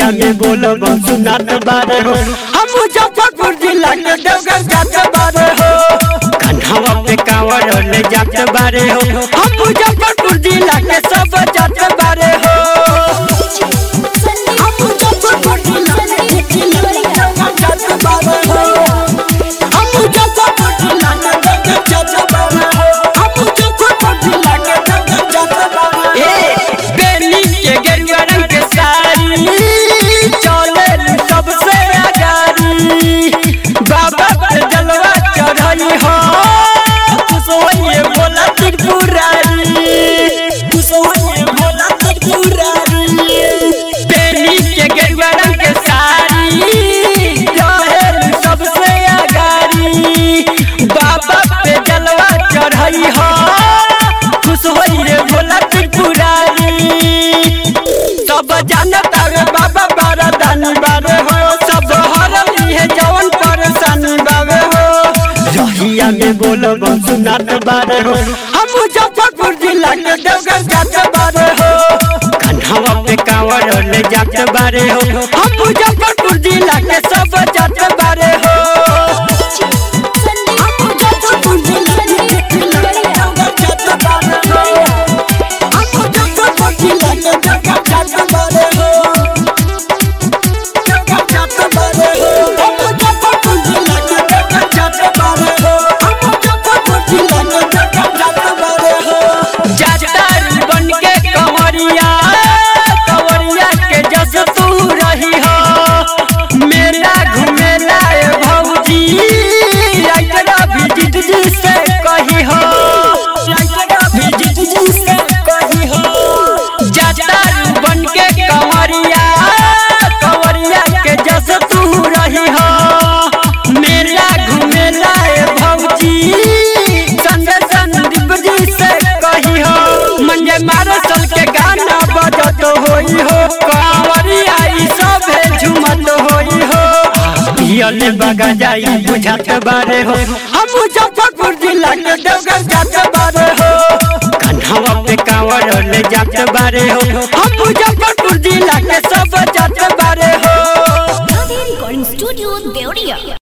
रहिया में बोलब सुनात बारे हो हम मुजफ्फरपुर जिला के देवघर जात बारे हो कन्हवा पे कांवर ले जात बारे हो हम मुजफ्फरपुर जिला के सब जात बारे हो हम मुजफ्फरपुर जिला के देवघर जात बारे हो हम मुजफ्फरपुर जिला के देवघर जात बारे हो हम मुजफ्फरपुर जिला के देवघर जात बारे हो ए बेली के गेरुआ रंग के साड़ी चले सबसे आगारी बाबा पे जलवा चढ़ई हो कुसोये बोला त्रिपुरारी कुसोये बोला त्रिपुरारी बेली के गेरुआ रंग के साड़ी चले सबसे आगारी बाबा पे जलवा चढ़ई हो खुश होइए भोला त्रिपुरारी सब जानता रे बाबा बारा दानी बारे हो सब हरली है जवन परेशानी बावे हो रहिया में बोलब सुनात बारे हो हम मुजफ्फरपुर जिला के देवघर जात बारे हो कन्हवा पे कांवर ले जात बारे हो हम मुजफ्फरपुर जिला के सब जात बारे हो हम मुजफ्फरपुर जिला के देवघर जात बारे हो हम मुजफ्फरपुर जिला के देवघर जात बारे हो देवघर जात बारे हो हम मुजफ्फरपुर जिला के देवघर जात बारे हो हम मुजफ्फरपुर जिला के देवघर जात बारे हो जातर बन के कंवरिया कंवरिया के जस तू रही हो मेला घुमेला ए भौजी आइतरा विजित जी से कही हो आइतरा विजित जी से कही हो जातर बन के कंवरिया कंवरिया के जस तू रही हो मेला घुमेला ए भौजी संजय संदीप जी से कही हो मंजे मारो सल के गाना बजत होई हो कांवरिया ई सब झुमत होई हो पियले बगा जाई बुझात बारे हो हम मुजफ्फरपुर जिला के देवघर जात बारे हो कन्हवा पे कांवर ले जात बारे हो